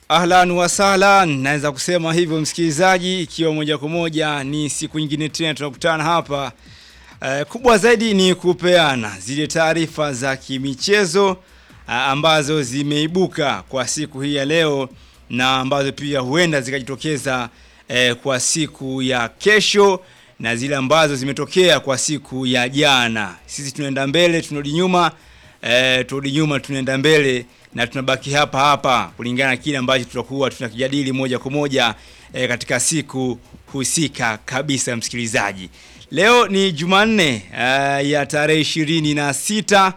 Ahlan wasahlan, naweza kusema hivyo msikilizaji, ikiwa moja kwa moja ni siku nyingine tena tunakutana hapa. Uh, kubwa zaidi ni kupeana zile taarifa za kimichezo uh, ambazo zimeibuka kwa siku hii ya leo na ambazo pia huenda zikajitokeza uh, kwa siku ya kesho na zile ambazo zimetokea kwa siku ya jana. Sisi tunaenda mbele, tunarudi nyuma, uh, turudi nyuma, tunaenda mbele na tunabaki hapa hapa kulingana na kile ambacho tutakuwa tunakijadili moja kwa moja e, katika siku husika kabisa. Msikilizaji, leo ni Jumanne e, ya tarehe ishirini na sita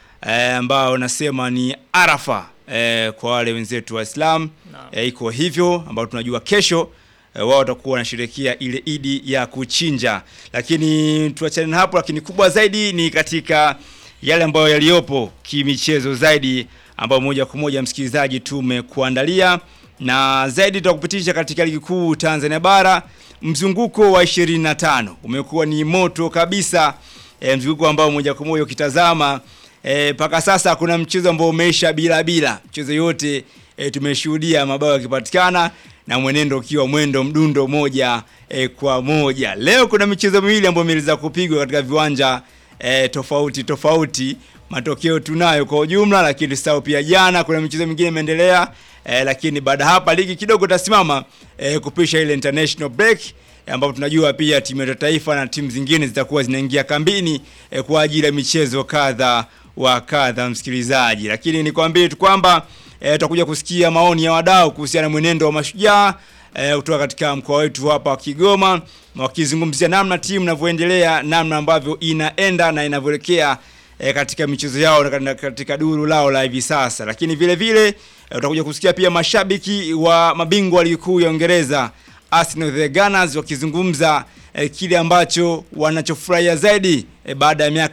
e, ambao nasema ni Arafa e, kwa wale wenzetu Waislamu e, iko hivyo ambao tunajua kesho e, wao watakuwa wanasherehekea ile Idi ya kuchinja, lakini tuachane na hapo, lakini kubwa zaidi ni katika yale ambayo yaliyopo kimichezo zaidi ambao moja kwa moja msikilizaji tumekuandalia na zaidi tutakupitisha katika ligi kuu Tanzania bara. Mzunguko wa 25 umekuwa ni moto kabisa e, mzunguko ambao moja kwa moja ukitazama mpaka e, sasa kuna mchezo ambao umeisha bila bila, mchezo yote e, tumeshuhudia mabao yakipatikana na mwenendo ukiwa mwendo mdundo moja e, kwa moja. Leo kuna michezo miwili ambayo imeweza kupigwa katika viwanja e, tofauti tofauti matokeo tunayo kwa ujumla, lakini tusahau pia jana kuna michezo mingine imeendelea eh, lakini baada hapa ligi kidogo itasimama eh, kupisha ile international break eh, ambapo tunajua pia timu ya taifa na timu zingine zitakuwa zinaingia kambini eh, kwa ajili ya michezo kadha wa kadha, msikilizaji. Lakini nikwambie tu kwamba eh, tutakuja kusikia maoni ya wadau kuhusiana na mwenendo wa mashujaa eh, kutoka katika mkoa wetu hapa wa Kigoma wakizungumzia namna timu inavyoendelea, namna ambavyo inaenda na inavyoelekea E, katika michezo yao na katika duru lao la hivi sasa, lakini vile vile e, utakuja kusikia pia mashabiki wa mabingwa ligi kuu ya Uingereza Arsenal the Gunners wakizungumza e, kile ambacho wanachofurahia zaidi e, baada ya miaka